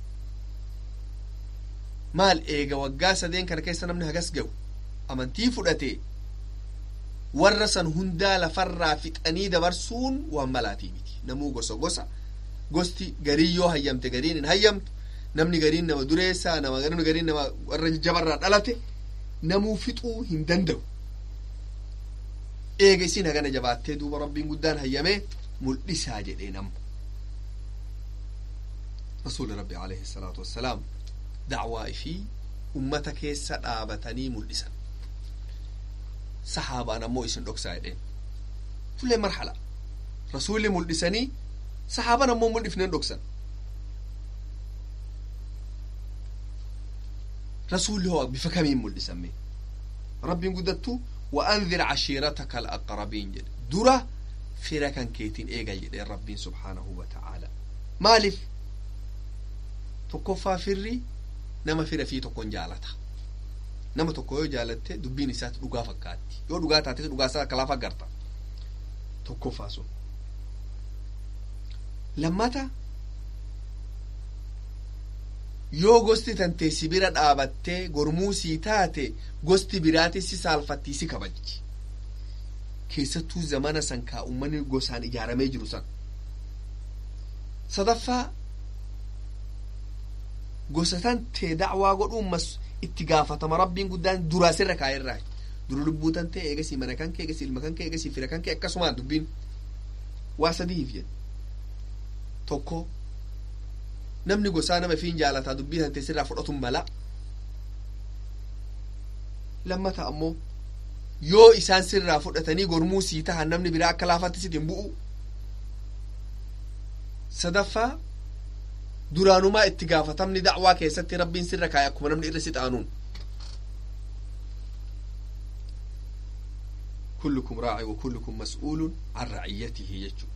maal eega waggaa sadeen kana keessa namni hagas ga'u amantii fudhate warra san hundaa lafarraa fixanii dabarsuun waan malaatii miti namuu gosa gosa gosti garii yoo hayyamte gariin hin hayyamtu namni gariin nama dureessaa nama namni gariin nama warra jabarraa dhalate namuu fixuu hin danda'u eega isin hagana jabaattee duuba rabbiin guddaan hayyamee mul'isaa jedheen amma rasuuli rabbi alayhi salaatu wassalaam dacwaa ifii ummata keessa dhaabatanii mul'isan sahaabaan ammoo isin dhoksaa jedheen fulee marhala rasuulli mul'isanii sahaaban ammoo mul'ifneen dhoksan rasuulli hoo bifa kamiin mul'isame rabbiin guddattu وأنذر عشيرتك الأقربين جد درة فيرا كان كيتين إيجا جد ربين سبحانه وتعالى مالف تكفى فري نما فيرا في تكون جالتا نما تكو يو جالته دبين سات دغا فكاتي يو دغا تاتي دغا سا كلا فغرتا تكفى سو لما تا yoo gosti tantee si bira dhaabattee gormuu sii taate gosti biraati si saalfattii si kabajji keessattuu zamana san kaa ummanni gosaan ijaaramee jiru san sadaffaa gosa tantee dacwaa godhuun mas itti gaafatama rabbiin guddaan duraa sirra kaa'erraa dura lubbuu tantee eegasii mana kan kee eegasii ilma kan kee eegasii fira kan kee akkasumaan dubbiin waa sadiif jedhe tokko namni gosaa nama fiin jaalataa dubbii tantee sirraa fudhatun mala lammata ammoo yoo isaan sirraa fudhatanii gormuu sii tahan namni biraa akka laafatti sitiin bu'u sadaffaa duraanumaa itti gaafatamni dacwaa keessatti rabbiin sirra kaa'e akkuma namni irra si xaanuun kullukum raaci wa kullukum mas'uulun an raciyyatihi jechuudha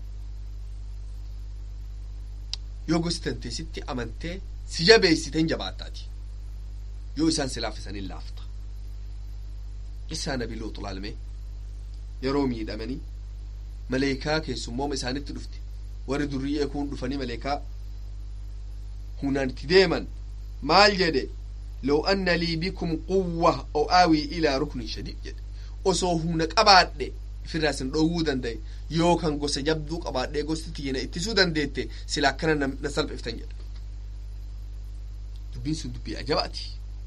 yoo gosti tantee sitti amantee si jabeessiten jabaattaati yoo isaan si laaffisaniin laafta isaa nabi luuxu laalme yeroo miidhamanii maleekaa keessummooma isaanitti dhufte warri durriyyee kun dhufanii maleekaa hunaan itti deeman maal jedhe لو أن لي بكم قوة أو آوي إلى ركن شديد jedhe osoo humna qabaadhe ofirraa isin dhoowwuu danda'e yookaan gosa jabduu qabaadhee gosti tiyyina ittisuu dandeette sila akkana na salphiftan jedha dubbiin sun dubbii ajabaati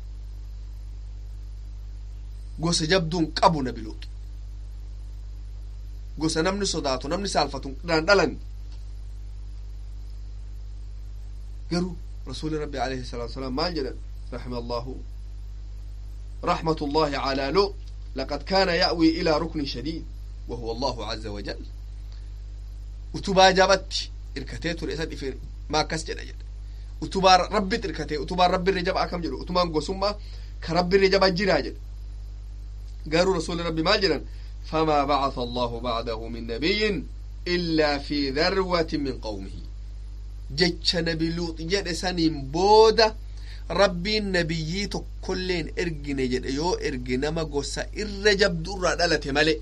gosa jabduun qabu nabi luuxu gosa namni sodaatu namni saalfatu dhaan dhalan garuu rasuuli rabbi alayhi salaatu wasalaam maal jedhan رحم الله رحمة الله على لوط لقد كان يأوي إلى ركن شديد وهو الله عز وجل utubaa jabatti irkatee ture isa dhife maa akkas jedha jedha utubaa rabbit irkatee utubaa rabbirra jaba akkam jedhu utubaan gosummaa ka rabbirra jaba jiraa jedha garuu rasuuli rabbi maal jedhan فما بعث الله بعده من نبي إلا في ذروة من قومه جتش نبي لوط جد سنين بودة rabbiin nabiyyii tokkolleen ergine jedhe yoo erge nama gosa irra jabdu irraa dhalate male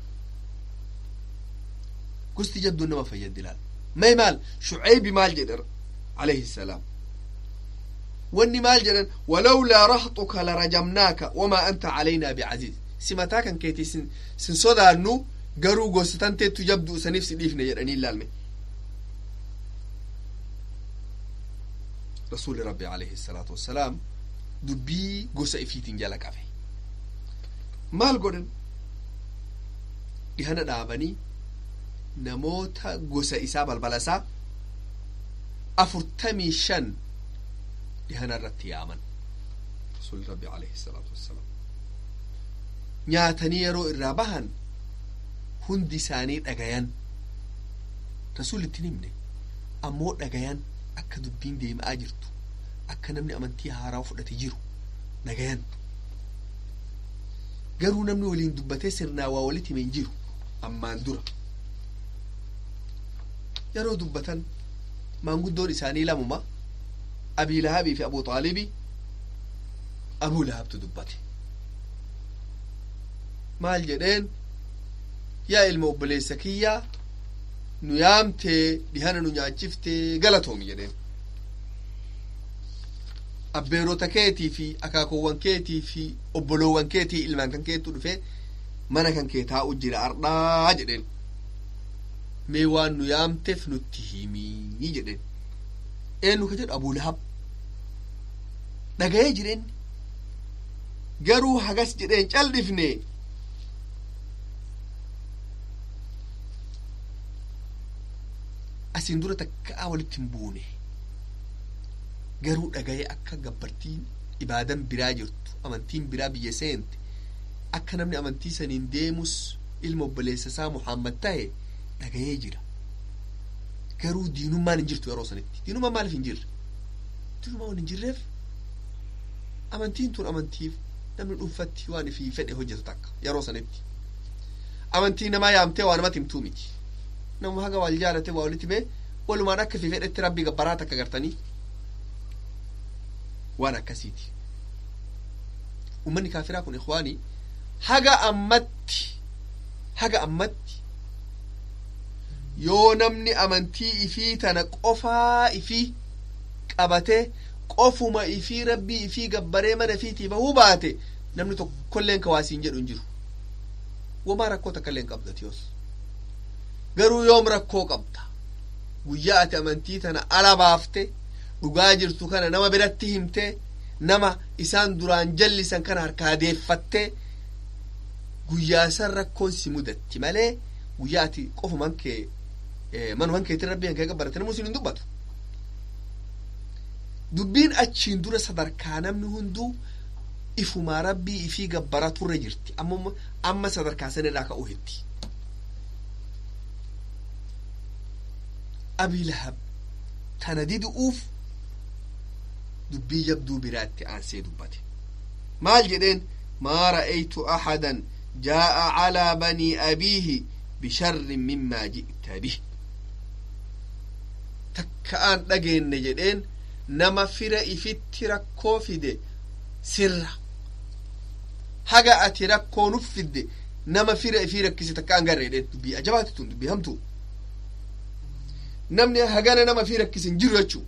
gosti jabduun nama fayyaddi laal may maal shucaybi maal jedhe alayhi salaam wanni maal jedhan walawlaa rahxuka larajamnaaka wamaa anta calaynaa bicaziiz si mataa kan keetii sin sin sodaannu garuu gosa tanteettu jabdu isaniif si dhiifne jedhanii ilaalme rasuuli rabbi alayhi salaatu wassalaam dubbii gosa ifiitiin jala qabe maal godhan dhihana dhaabanii namoota gosa isaa balbala isaa afurtamii shan dhihana irratti yaaman rasuuli rabbi alayhi salaatu wassalaam nyaatanii yeroo irraa bahan hundi isaanii dhagayan rasuulli ittiin himne ammoo dhagayan akka dubbiin deemaa jirtu akka namni amantii haaraa fudhate jiru dhagayan garuu namni waliin dubbatee sirnaa waa walitti hime hin jiru ammaan dura yeroo dubbatan maanguddoon isaanii lamuma abii lahabii fi abuu xaalibi abuu lahabtu dubbate maal jedheen yaa ilma obboleessa kiyyaa nu yaamtee dhihana nu nyaachiftee galatoomi jedheen abbeerota keetii fi akaakoowwan keetii fi obboloowwan keetii ilmaan kan keetu dhufe mana kan kee taa'u jira ardhaa jedheen mee waan nu yaamteef nutti himii jedheen eenyu ka jedhu abuu lahab dhaga'ee jireen garuu hagas jedheen callifne asin dura takkaa walitti hin buune garuu dhagaye akka gabbartiin ibaadan biraa jirtu amantiin biraa biyya seente akka namni amantii saniin deemus ilma obboleessa isaa muhammad tahe dhagayee jira garuu diinummaan hin jirtu yeroo sanitti diinummaan maaliif hin jirre diinummaan waan hin jirreef amantiin tun amantiif namni dhuunfatti waan ifii fedhe hojjetu takka yeroo sanitti amantii namaa yaamtee waa namatti himtuu miti nama haga wal jaalate waa walitti mee walumaan akka fi fedhetti rabbii gabbaraa takka gartanii waan akkasiiti ummanni kaafiraa kun ikhwaanii haga ammatti haga ammatti yoo namni amantii ifii tana qofaa ifii qabatee qofuma ifii rabbii ifii gabbaree mana ifiitii bahuu baate namni tokkolleen kawaasiin jedhu hin jiru wamaa rakkoo takkaillee hin qabdati yoos garuu yoom rakkoo qabda guyyaa ati amantii tana ala baafte dhugaa jirtu kana nama biratti himte nama isaan duraan jallisan kana harkaa deeffatte guyyaa san rakkoon si mudatti malee guyyaa ati qofuman kee manuman keetiin rabbiin kee gabbarate namuu sin hin dubbatu dubbiin achiin dura sadarkaa namni hunduu ifumaa rabbii ifii gabbara turre jirti amma amma sadarkaa san irraa ka'uu hetti abii lahab tana didu'uuf dubbii jabduu biraatti aansee dubbate maal jedheen maa ra'aytu ahadan jaa'a calaa banii abiihi bisharrin mimmaa ji'ta bih takka aan dhageenne jedheen nama fira ifitti rakkoo fide sirra haga ati rakkoo nuf fidde nama fira ifii rakkise takka an garre jedheen dubbii ajabaati tun dubbii hamtuu namni hagana nama fii rakkise hin jiru jechuu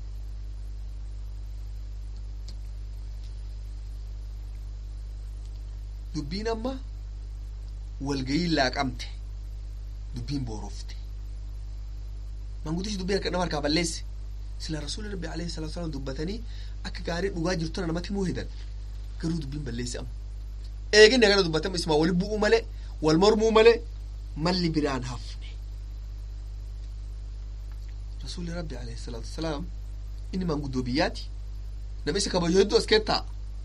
dubbiin amma walgayiin laaqamte dubbiin boorofte manguddichi dubbii harka nama harkaa balleesse sila rasuuli rabbi alayhi salatu wasalam dubbatanii akka gaarii dhugaa jirtuna namatti himuu hedan garuu dubbiin balleesse amma eeginni agana dubbatamu ismaa wali bu'uu malee wal mormuu malee malli biraan hafne rasuuli rabbi alayhi salatu wasalaam inni manguddoo biyyaati nama isa kabajoo hedduu as keettaa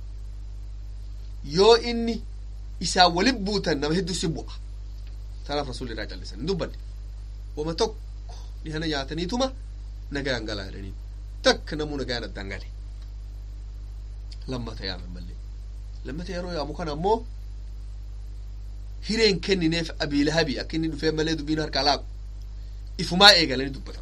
yoo inni isaan walin buutan nama hedduu si bu'a tanaaf rasuulli irraa callisan hin dubbanne wama tokko dhihana nyaataniituma nagaan galaa jedhaniin takka namuu nagaan addaan gale lammata yaaman mallee lammata yeroo yaamu kana ammoo hireen kennineef abii lahabi akka inni dhufee malee dubbiin harkaa laaqu ifumaa eegalanii dubbatan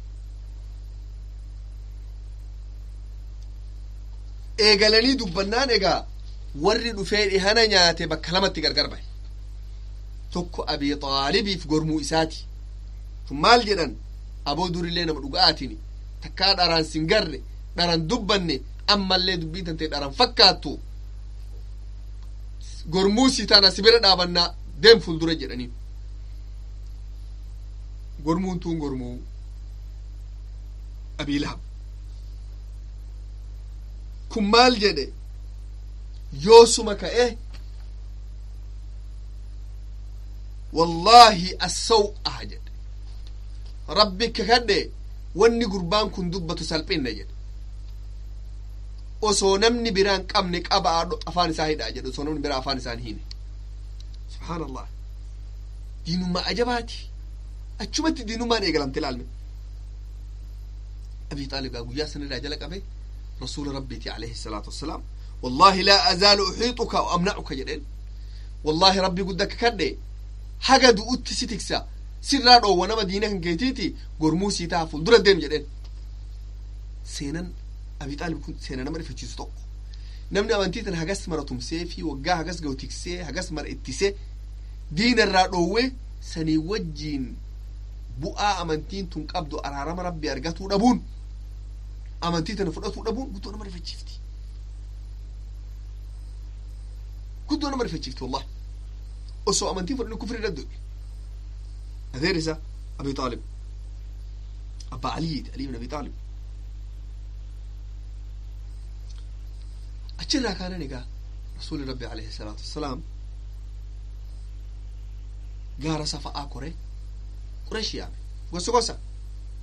eegalanii dubbannaan egaa warri dhufee dhihana nyaate bakka lamatti gargar bahe tokko abii xaalibiif gormuu isaati tun maal jedhan aboo durillee nama dhugaatini takkaa dharaan sin garre dharan dubbanne ammallee dubbiin tante dharan fakkaattu gormuu si tana si bira dhaabannaa deem fuuldura jedhaniin gormuun tun gormuu abii lahab kun maal jedhe yoosuma ka'e wallaahi assaw'a jedhe rabbi kakadhe wanni gurbaan kun dubbatu salphinna jedhe osoo namni biraan qabne qaba afaan isaa hidhaa jedhe osoo namni biraa afaan isaan hine subhaan allah diinummaa ajabaati achumatti diinummaan eegalamte ilaalme abii xaalibaa guyyaa sanirraa jala qabe rasuula rabbiiti alayhi salaatu wassalaam والله لا أزال أحيطك وأمنعك جدين والله ربي قدك كده حاجة دوت ستكسا سرا دو وانا مدينة كيتيتي قرموسي تافل درة ديم جدين سينن أبي طالب كنت سينن أمر في تشيز توق نمني أمانتيتن هجس مرة تمسي في وجا هجس جو تكسي هجس مر اتسي دين الرادوة سني وجين بؤا أمانتين تنقبضو أرارم ربي أرجعتو دبون أمانتيتن فرقتو دبون قلتو أنا مرة في تشيفتي كنت أنا مرة فجيت والله أسوأ أمانتي فرن كفر ردو أذيرسة أبي طالب أبا علي علي بن أبي طالب أجرها كان نقا رسول ربي عليه الصلاة والسلام قارة صفاء كوري قريش يعني قصة قصة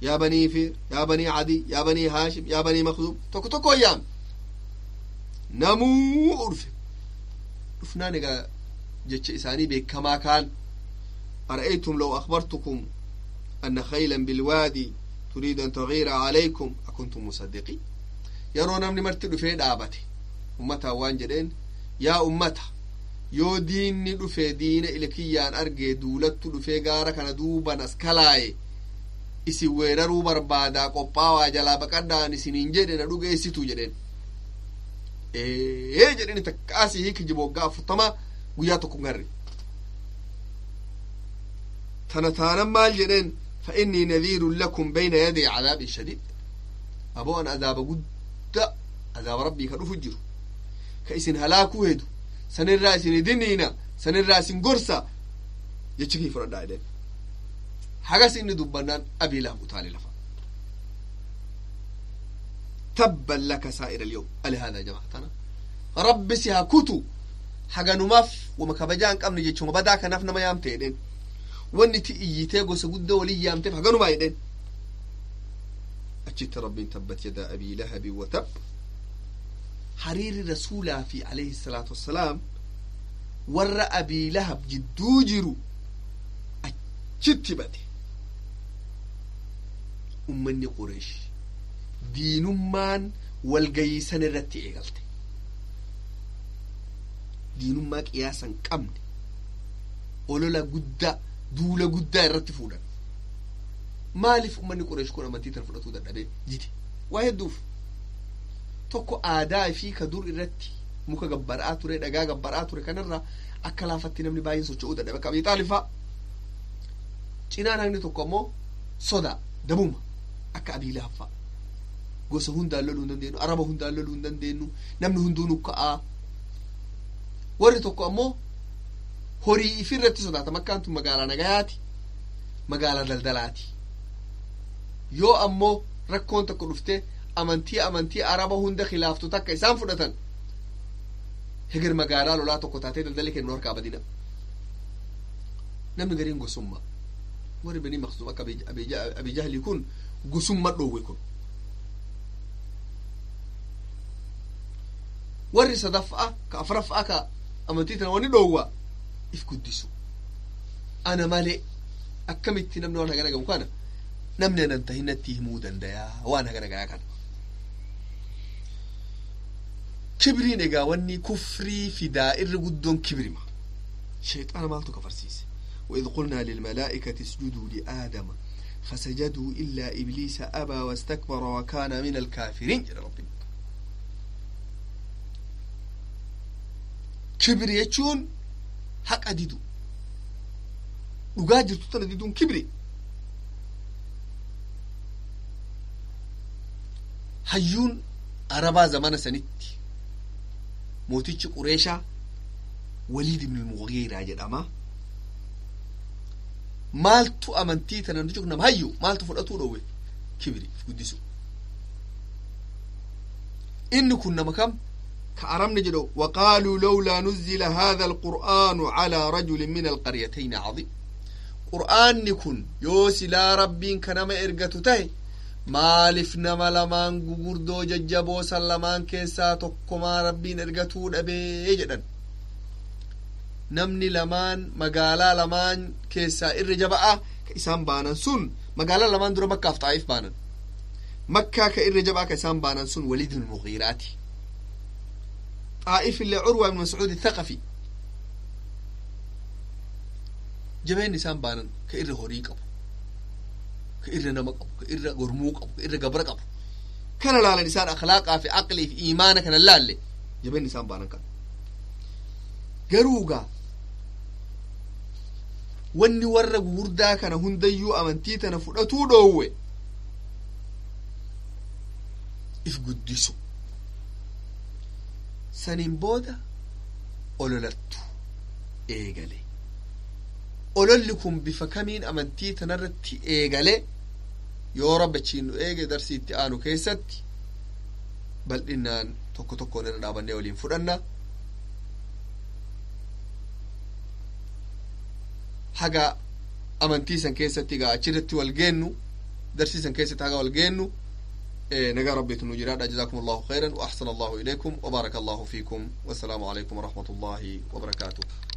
yaa banii fiir yaa banii cadii yaa banii haashim yaa banii makzuum tokko tokko yaam namuu dhufe dhufnaan egaa jecha isaanii beekamaa kaan ara'aytum law akbartukum anna khaylan bilwaadi turiidu an taghiira calaykum akuntum musaddiqiin yeroo namni marti dhufee dhaabate ummataan waan jedheen yaa ummata yoo diinni dhufe diina ilkiyyaan argee duulattu dhufee gaara kana duuban as kalaaye isin weeraruu barbaadaa qophaawaa jalaa baqadhaan isiniin jedhe na dhugeessitu jedheen ee jedheni takkaasii hiiki jiboggaa afurtama guyyaa tokko garre tana taanan maal jedheen fa innii nadhiirun lakum bayna yaday cadaabin shadiid aboo an azaaba gudda azaaba rabbii ka dhufu jiru ka isin halaakuu hedu sanirraa isin idiniina sanirraa isin gorsa jechi kii fudhadhaa jedheen hagas inni dubbannaan abii lahab utaale lafa tabban laka saa'ira alyawm ali hada jamaatana rabbi si haa kutu haganumaaf wama kabajaa hin qabne jechuma badaa kanaaf nama yaamte jedheen wanni ti iyyitee gosa guddaa walii yaamteef haganumaa jedheen achitti rabbiin tabbat yadaa abii lahabi wa tab hariirri rasuulaa fi alayhi salaatu wassalaam warra abii lahab jidduu jiru achitti bade ummanni qureesh diinummaan walgayiisan irratti eegalte diinummaa qiyaasan qabne olola guddaa duula guddaa irratti fuudhan maaliif ummanni qureesh kun amantii tan fudhatuu dadhabee jide waa hedduuf tokko aadaa fi ka dur irratti muka gabbara'aa ture dhagaa gabbara'aa ture kanarraa akka laafatti namni baay'een socho'uu dadhabe akka abii xaalifaa cinaan haqni tokko ammoo sodaa dabuma akka abii laaffaa gosa hundaan loluu hin dandeenyu araba hundaan loluu hin dandeenyu namni hunduu nukka'aa warri tokko ammoo horii ifirratti sodaata makkaan tun magaalaa nagayaati magaalaa daldalaati yoo ammoo rakkoon tokko dhuftee amantii amantii araba hunda khilaaftu takka isaan fudhatan heger magaalaa lolaa tokko taatee daldalli kennu harkaa badina namni gariin gosummaa warri banii maqsuum akka abijahli kun gosumma dhoowwe kun warri sadaffaa ka afraffaa ka amantii tana wani dhoowwa if guddisu ana malee akkamitti namni waan hagana gamu kana namni anan tahinatti himuu dandayaa waan hagana gayaa kana kibriin egaa wanni kufrii fidaa irri guddoon kibrima sheexaana maaltu kafarsiise وإذ قلنا للملائكة اسجدوا لآدم فسجدوا إلا إبليس أبى واستكبر وكان من الكافرين جل ربنا كبر يجون حق أديدو dhugaa jirtu tana diduun kibri hayyuun arabaa zamana sanitti mootichi qureeshaa waliid ibn mugiiraa jedhama maaltu amantii tana nuti nam hayyu maaltu fudhatuu dhowwe kibri guddisu inni kun nama kam ka arabni jedhu waqaaluu lawlaa nuzila hada alqur'aanu calaa rajulin min alqaryatayni cadiim qur'aanni kun yoo silaa rabbiin ka nama ergatu tahe maalif nama lamaan gugurdoo jajjaboo san lamaan keessaa tokkomaa rabbiin ergatuu dhabee jedhan namni lamaan magaalaa lamaan keessaa irra jaba'a ka isaan baanan sun magaalaa lamaan dura makkaaf xaa'if baanan makkaa ka irra jabaa ka isaan baanan sun waliid ibn mugiiraati xaa'if illee curwa ibn mascuud thaqafi jabeen isaan baanan ka irra horii qabu ka irra nama qabu ka irra gormuu qabu ka irra gabra qabu kana laalan isaan akhlaaqaa fi aqlii fi iimaana kana laalle jabeen isaan baanan kan garuugaa wanni warra gugurdaa kana hundayyuu amantii tana fudhatuu dhoowwe if guddisu saniin booda ololattu eegale ololli kun bifa kamiin amantii tanarratti eegale yoo rabbachiin nu eege darsii itti aanu keessatti bal'inaan tokko tokkoon irra dhaabannee waliin fudhanna haga amantii san keessatti gaa achirratti wal geennu darsiisan keessatti haga wal geennu nagaa rabbiitu nu jiraadha jazaakum allahu khayran wa ahsana allahu ilaykum wa baaraka allahu fiikum wassalaamu alaykum warahmatu llahi wabarakaatuh